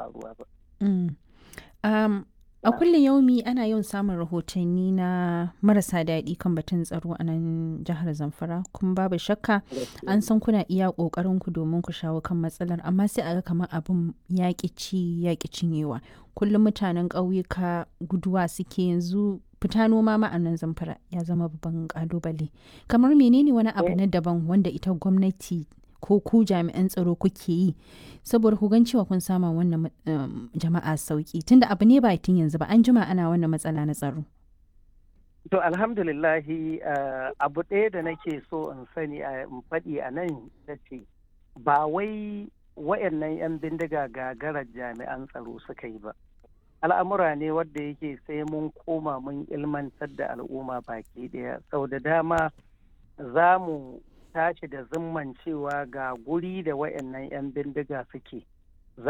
faruwa ba. Mm. Um, a kullum yaumi ana yawan samun rahotanni na marasa daɗi kan batun tsaro a nan jihar Zamfara kuma babu shakka an san kuna iya ƙoƙarin ku domin ku shawo kan matsalar amma sai a ga kamar abin yaƙi ci yaƙi cinyewa kullum mutanen ƙauyuka guduwa suke yanzu fita noma ma a nan Zamfara ya zama babban ƙalubale kamar menene wani abu na daban wanda ita gwamnati ko ku jami'an tsaro kuke yi saboda ku gan cewa kun sama wannan jama'a sauki tunda abu ne ba tun yanzu ba an jima ana wannan matsala na tsaro. To alhamdulillahi abu ɗaya da nake so in sani in faɗi a nan da ce ba wai wayannan 'yan bindiga gagarar jami'an tsaro suka yi ba. Al'amura ne wadda yake sai mun koma mun ilmantar da al'umma baki ɗaya sau da dama za mu tashi da zimman cewa ga guri da wayannan 'yan bindiga suke